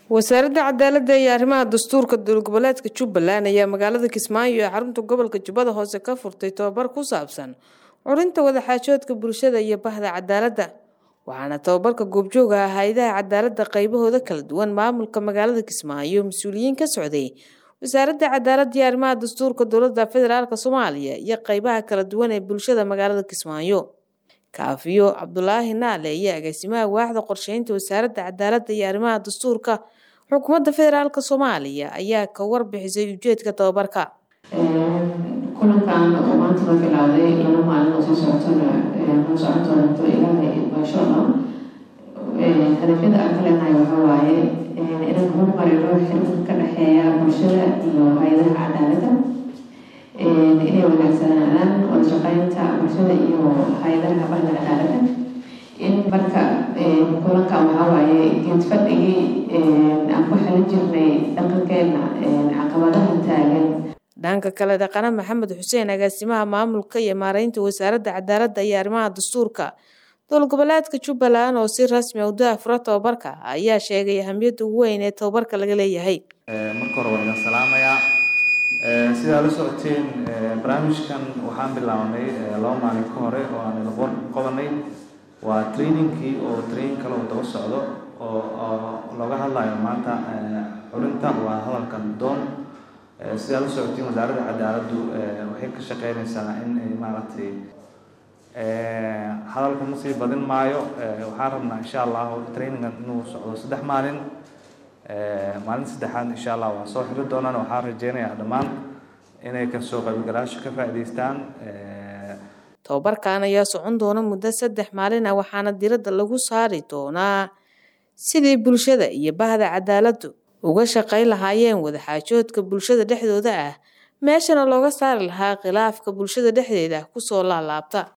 wasaaradda cadaaladda iyo arrimaha dastuurka dowlad goboleedka jubbaland ayaa magaalada kismaayo ee xarunta gobolka jubbada hoose ka furtay tobabar ku saabsan curinta wadaxaajoodka bulshada iyo bahda cadaaladda waxaana tobabarka goobjooga ah hay-adaha cadaaladda qaybahooda kala duwan maamulka magaalada kismaayo mas-uuliyiin ka socday wasaaradda cadaaladda iyo arrimaha dastuurka dowladda federaalk soomaaliya iyo qeybaha kala duwan ee bulshada magaalada kismaayo kaafiyo cabdulaahi naale iyo agaasimaha waaxda qorsheynta wasaaradda cadaaladda iyo arrimaha dastuurka xukuumadda federaalk soomaaliya ayaa ka warbixisay ujeedka tobabarka kulankan oo maanta la bilowday laba maalin oo soo socotona noo socon doonto ilaahay insha allah hadafyada aan ka leenahay waxaa waaye inaan horumarino xiriirka ka dhexeeya bulshada iyo hay-adaha cadaaladda inay wanaagsanaadaan wada shaqeynta bulshada iyo hay-adaha bahda cadaaladda in marka kulankan waxaa waaye geed fadhigii aan ku xelin jirnay dhaqankeena caqabadaha taagan dhanka kale dhaqane maxamed xuseen agaasimaha maamulka iyo maareynta wasaaradda cadaaladda iyo arrimaha dastuurka dowlad goboleedka jubbaland oo si rasmi u daafura tobabarka ayaa sheegay ahamiyadda ugu weyn ee tobabarka laga leeyahay marka hore waa idin salaamayaa sidaa la socoteen barnaamijkan waxaan bilaabnay laba maalin ka hore oo aan idin qabanay waa trainingkii oo training kale oo daba socdo oo looga hadlayo maanta xurinta waa hadalkan doon sidaa la socotiin wasaaradda cadaaladdu waxay ka shaqeynaysaa in maaragtay hadalka ma sii badin maayo waxaan rabnaa insha allahu trainingan inuu socdo saddex maalin maalin saddexaad insha allah waa soo xiri doonaan waxaan rajeynayaa dhammaan inay kasoo qaybgalaasho ka faa'iidaystaan tobabarkan ayaa socon doona muddo saddex maalin ah waxaana diradda lagu saari doonaa sidii bulshada iyo bahda cadaaladdu uga shaqayn lahaayeen wadaxaajoodka bulshada dhexdooda ah meeshana looga saari lahaa khilaafka bulshada dhexdeeda kusoo laalaabta